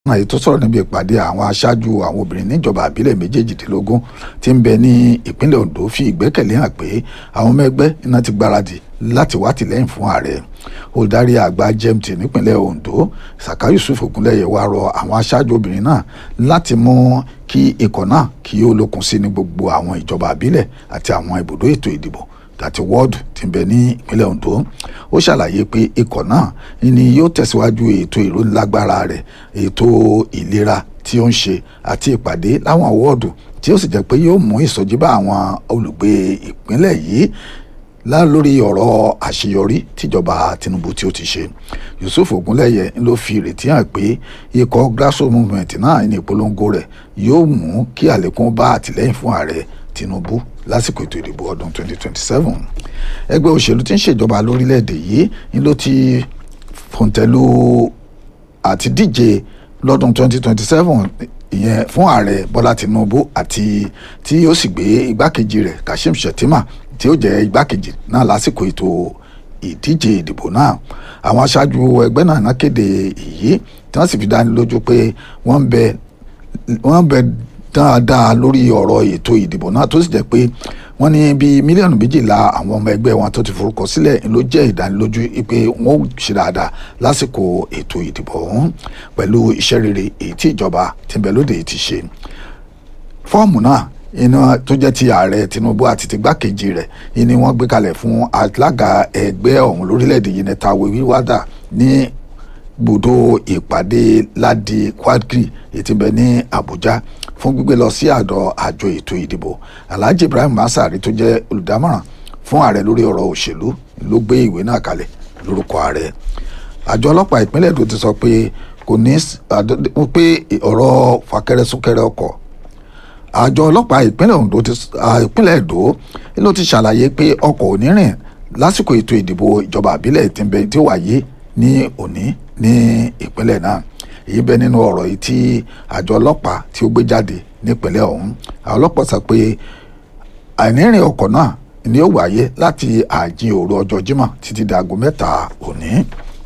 èyí tó sọ̀rọ̀ níbi ìpàdé àwọn aṣáájú àwọn obìnrin níjọba àbílẹ̀ méjèèjìdínlógún tí ń bẹ ní ìpínlẹ̀ Ondo fi ìgbẹ́kẹ̀lé hàn pé àwọn ọmọ ẹgbẹ́ iná ti gbáradì láti wá tìlẹ́yìn fún ààrẹ olùdarí àgbà GMT nípínlẹ̀ Ondo Saka Yusuf Ogunleye wá rọ àwọn aṣáájú obìnrin náà láti mú kí ikọ̀ náà kí ó lókun sí ní gbogbo àwọn ìjọba àbílẹ̀ àti àwọn ibùdó ètò ìdìbò àti wọ́ọ̀dù tí ń bẹ ní ìpínlẹ̀ Ondo ó ṣàlàyé pé ikọ̀ náà ni yóò tẹ̀síwájú ètò ìrónilágbára rẹ̀ ètò ìlera tí ó ń ṣe àti ìpàdé láwọn wọ́ọ̀dù tí ó sì jẹ́ pé yóò mú ìsọjí bá àwọn olùgbé ìpínlẹ̀ yìí lá lórí ọ̀rọ̀ àṣeyọrí tíjọba Tinubu tí ó ti ṣe Yusuf Ogunleye ló fi ìrètí hàn pé ikọ̀ grassroots movement náà ní ìpolongo rẹ̀ yóò mú kí àlékún bá àtìlẹ́yìn fún ààrẹ Tinubu lásìkò ètò ìdìbò ọdún 2027 ẹgbẹ́ òṣèlú tí ń ṣèjọba lórílẹ̀‐èdè yìí ni ló ti fòǹtẹ̀lù àti díje lọ́dún 2027 ìyẹn fún ààrẹ Bọ́lá Tinubu àti tí ó sì gbé igbákejì rẹ̀ Kashim Shettima tí ó jẹ́ igbákejì náà lásìkò ètò ìdíje ìdìbò náà àwọn aṣáájú ẹgbẹ́ náà náà kéde èyí tí wọ́n sì fi dáni lójú pé wọ́n ń bẹ wọ́n ń bẹ dáadáa lórí ọ̀rọ̀ ètò ìdìbò náà tó sì jẹ́ pé wọ́n ní bíi mílíọ̀nù méjìlá àwọn ọmọ ẹgbẹ́ wọn tó ti forúkọ sílẹ̀ ló jẹ́ ìdánilójú pé wọ́n ó ṣe dáadáa lásìkò ètò ìdìbò ọ̀hún pẹ̀lú iṣẹ́ rere èyí tí ìjọba tí ń bẹ lóde ti ṣe. fọ́ọ̀mù náà iná tó jẹ́ ti ààrẹ Tinubu àti ti gbákejì rẹ̀ ni wọ́n gbé kalẹ̀ fún alága ẹgbẹ́ ọ̀hún lórílẹ̀‐èdè yìí nẹ́ta wíwádà ní gbòdo ìpàdé ládi Quadri ètí bẹ ní Àbújá fún gbígbé lọ sí àdọ àjọ ètò ìdìbò Alhaji Ibrahim Masari tó jẹ́ olùdámọ̀ràn fún ààrẹ lórí ọ̀rọ̀ òṣèlú ló gbé ìwé náà kalẹ̀ lórúkọ ààrẹ àjọ ọlọ́pàá ìpínlẹ̀ Èdò ti sọ pé kò ní pé ọ̀rọ̀ fàkẹrẹ súnkẹrẹ ọkọ̀ àjọ ọlọ́pàá ìpínlẹ̀ Ondo ti ìpínlẹ̀ Èdò ló ti ṣàlàyé pé ọkọ̀ ò ní rìn lásìkò ètò ìdìbò ìjọba àbílẹ̀ tìǹbẹ̀ tí ó wáyé ní òní ní ìpínlẹ̀ náà èyí bẹ nínú ọ̀rọ̀ yìí tí àjọ ọlọ́pàá tí ó gbé jáde nípínlẹ̀ ọ̀hún àwọn ọlọ́pàá sọ pé àìnírìn ọkọ̀ náà ni ó wáyé láti ààjìn òru ọjọ́ Jímọ̀ títí di aago mẹ́ta òní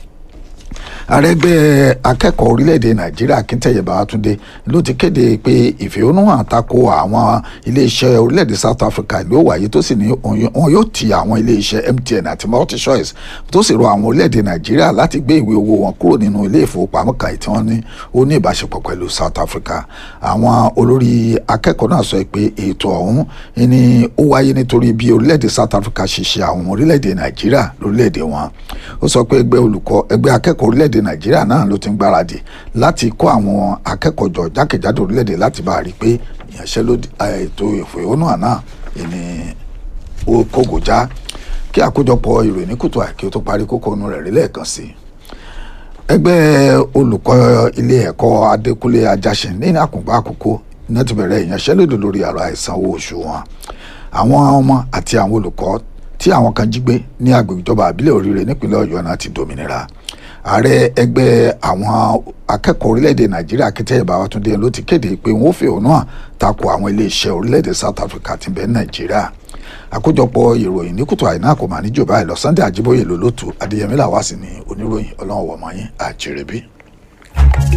àrẹ́gbẹ́ akẹ́kọ̀ọ́ orílẹ̀-èdè nàìjíríà akíntẹ̀yẹ bàbátúndé ló ti kéde pé ìfẹ̀hónúhàn tako àwọn iléeṣẹ́ orílẹ̀-èdè south africa ló wáyé tó sì ní wọn yóò ti àwọn iléeṣẹ́ mtn àti multichoice tó sì rọ àwọn orílẹ̀-èdè nàìjíríà láti gbé ìwé owó wọn kúrò nínú ilé ìfowópamọ́ kan tí wọ́n ní ó ní ìbáṣepọ̀ pẹ̀lú south africa àwọn olórí akẹ́kọ̀ọ́ náà sọ pé ètò ọ̀hún ni ó wáyé nítorí bí orílẹ̀-èdè south africa ṣe ṣe àwọn orílẹ̀-èdè nàìjíríà lórílẹ̀-èdè wọn ó sọ pé ẹgbẹ́ olùkọ́ ẹgbẹ́ akẹ́kọ̀ọ́ orílẹ̀-èdè orílẹ̀-èdè nàìjíríà náà ló ti ń gbáradì láti kó àwọn akẹ́kọ̀ọ́ jọ jákèjádò orílẹ̀-èdè láti bá a rí i pé ìyanṣẹ́lódì ètò ìfẹ̀hónú náà ni ó kógo já kí àkójọpọ̀ ìròyìn ní kùtù àìkí ó tó parí kókó inú rẹ̀ rí lẹ́ẹ̀kan sí i. ẹgbẹ́ olùkọ́ ilé ẹ̀kọ́ adékúnlé ajásin ní àkùngbà àkókò iná ti bẹ̀rẹ̀ ìyanṣẹ́lódì lórí ọ̀rọ̀ àìsanwó oṣù wọn àwọn ọmọ àti àwọn olùkọ́ tí àwọn kan jí gbé ní agbègbè ìjọba àbílẹ̀ oríire nípínlẹ̀ ọ̀yọ́ náà ti dòmìnira ààrẹ ẹgbẹ́ àwọn akẹ́kọ̀ọ́ orílẹ̀-èdè nàìjíríà Akíntẹ́yẹ Babátúndé ló ti kéde pé wọ́n fẹ̀hónú hàn tako àwọn iléeṣẹ́ orílẹ̀-èdè South Africa tí ń bẹ nàìjíríà àkójọpọ̀ ìròyìn ní kùtù àìná kò mà ní jù báyìí lọ Sunday Àjíbóyè lólótù Adéyẹmí làwá sí ní oníròyìn ọlọ́run wọ̀mọ́yìn àjẹrẹ́bí.